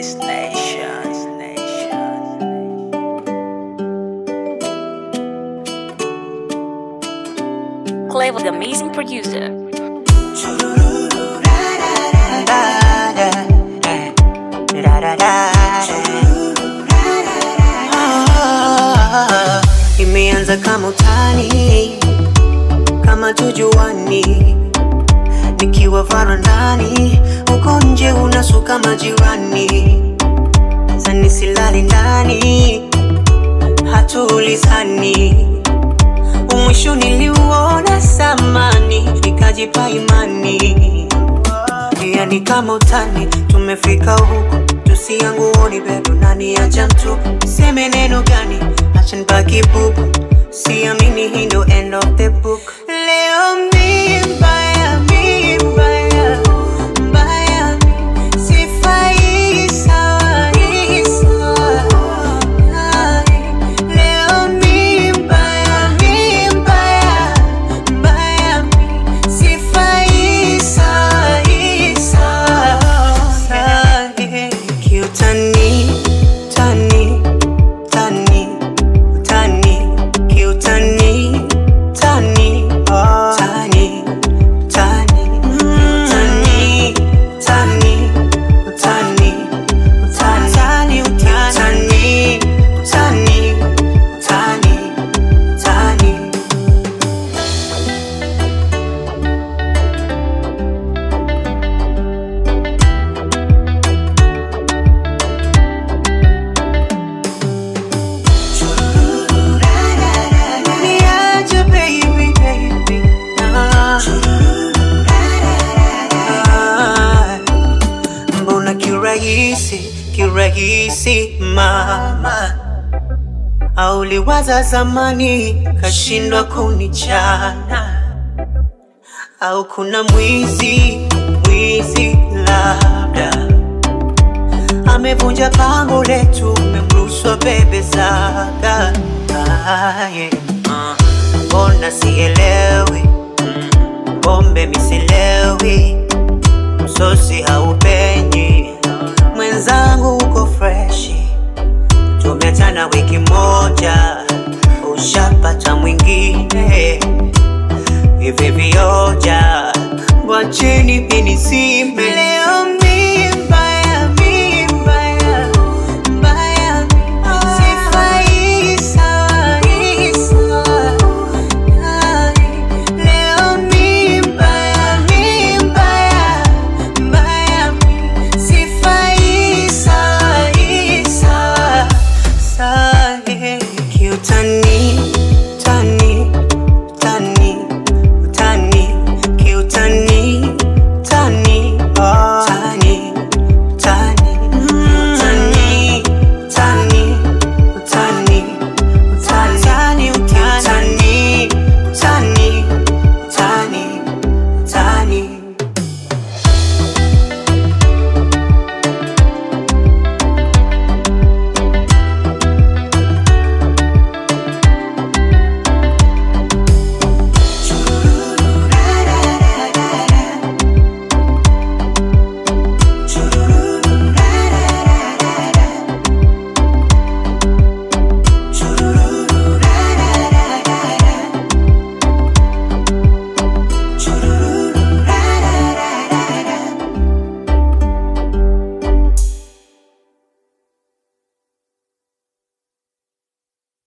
This nation, this nation. Clever, the amazing producer. Ah, Imeanza kama utani, kama tujuani, nikiwa varandani, uko nje unasuka majirani, zani silali ndani, hatuulizani, umwisho niliuona samani, nikajipa imani, yani kama utani, tumefika huku tusianguoni bado nani acha mtu seme neno gani acha nibaki bubu siamini hii ndo end of the book leo mi mbaya mi mbaya mbaya mi sifai sawa hii sawa Ai, leo mi mbaya mi mbaya mbaya mi sifai sawa hii sawa kiutani tani tani tani kiutani tani tani tani tani tani tani tani utani tani tani tani Niache baby baby ah. Ah. Mbona kirahisi kirahisi mama auliwaza zamani kashindwa kunichana au kuna mwizi mwizi labda amevunja pango letu memrushwa bebe zaga Ah, yeah. Ah, mbona sielewi Mm, pombe misilewi msosi haupenyi mwenzangu uko freshi tumeachana wiki moja ushapata mwingine hivi vioja wacheni vinisime